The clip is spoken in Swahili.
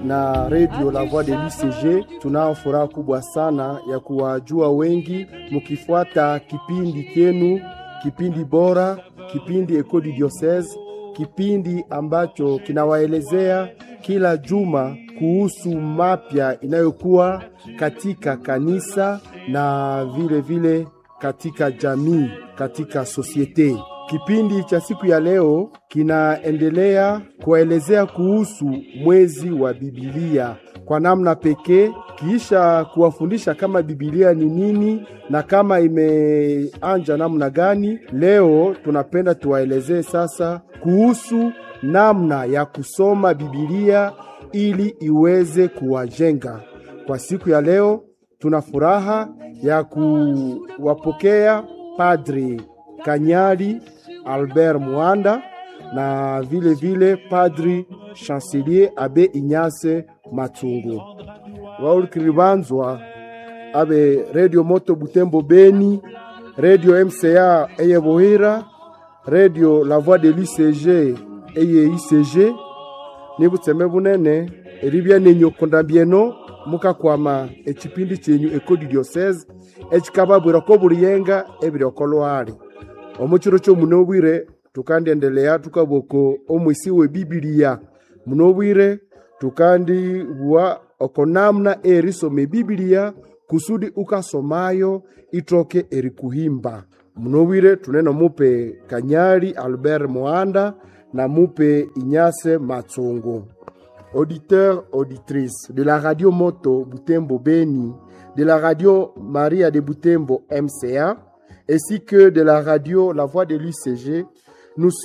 na redio La Voix de l'UCG. Tunao furaha kubwa sana ya kuwajua wengi mkifuata kipindi kenu, kipindi bora, kipindi Eco du Diocese, kipindi ambacho kinawaelezea kila juma kuhusu mapya inayokuwa katika kanisa na vile vile katika jamii, katika sosiete. Kipindi cha siku ya leo kinaendelea kuwaelezea kuhusu mwezi wa Biblia kwa namna pekee, kisha kuwafundisha kama Biblia ni nini na kama imeanja namna gani. Leo tunapenda tuwaelezee sasa kuhusu namna ya kusoma Biblia ili iweze kuwajenga. Kwa siku ya leo tuna furaha ya kuwapokea Padri Kanyali Albert Mwanda na vile vile Padri Chancelier Abe Inyase Matungu waulkilibanzwa abe Radio Moto Butembo Beni, Radio MCA eye Bohira, Radio La Voix de l'UCG eye ICG nibutseme bunene eribya nenyokonda byeno mukakwama ekipindi kyenyu Eco du Diocese ekikababwira ko buliyenga ebiroko lwali omukiro kyomuno obwire tukandiendelea tukaboko omwisi we bibilia muno obwire tukandibwa oko namna erisoma ebibilia kusudi ukasomayo itoke erikuhimba muno obwire tunene mupe kanyali albert moanda na mupe inyase matsungu auditeurs, auditrices de la radio Moto Butembo Beni, de la radio Maria de Butembo MCA, ainsi que de la radio La Voix de l'UCG, nous